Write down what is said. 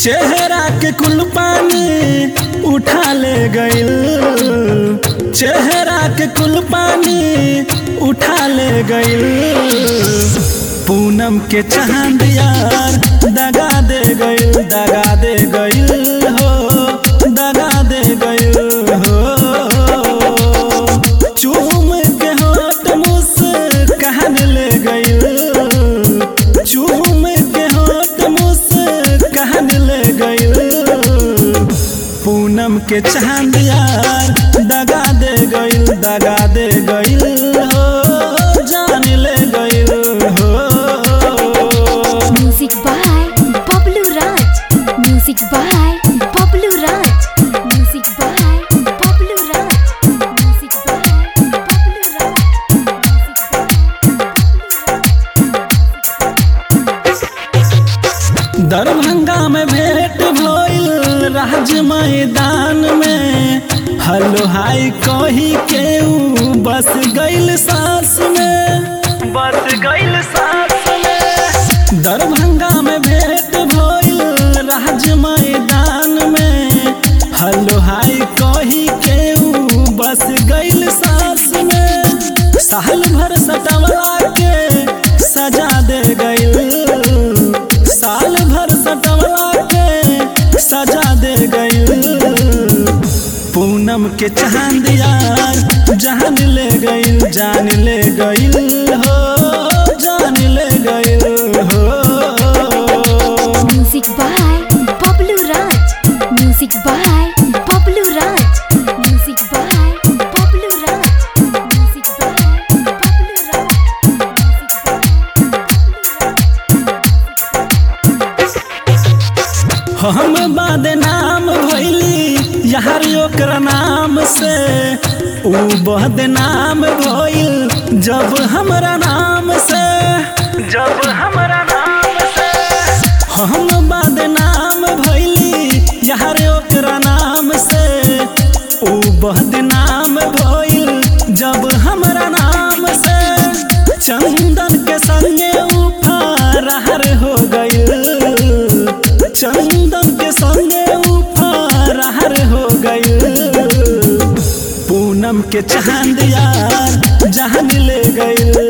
चेहरा के कुल पानी उठा ले गइल चेहरा के कुल पानी उठा ले गइल पूनम के चांद यार दगा दे गइल दगा दे गइल हो दगा दे गइल हो चूम के होठ मुस्कान ले गइल चूम के होठ मुस्कान ले गइल पूनम के चांद यार दगा दे गइल दगा दे गइल हो जान ले गइल हो Music by Bablu Raj. Music by Bablu Raj. Music by Bablu Raj. Music by Bablu Raj. Darbhanga में भेंट भइल राज मैदान में हलो हाय कही के ऊ बस गइल सास में बस गइल सास में दरभंगा में भेंट भइल राज मैदान में हलो हाय कही के ऊ बस गइल सास में साल भर सटवला के सजा दे गइल साल भर सटवला के सजा दे गइल पूनम के चांद यार जान ले गइल जान ले गइल हो जान ले गइल हो Music by Bablu Raj. Music by Bablu Raj. Music by Bablu Raj. Music by Bablu Raj. हम बदनाम भइली यार ओकरा नाम से ऊ बदनाम भइल जब हमरा नाम से जब हमरा नाम से हम बदनाम भइली यार ओकरा नाम से ऊ बदनाम भइल जब हमरा नाम से चंदन के संगे ऊ फरार हो गइल चंदन के संगे ऊ फरार हो गइल पूनम के चांद यार जान ले गइल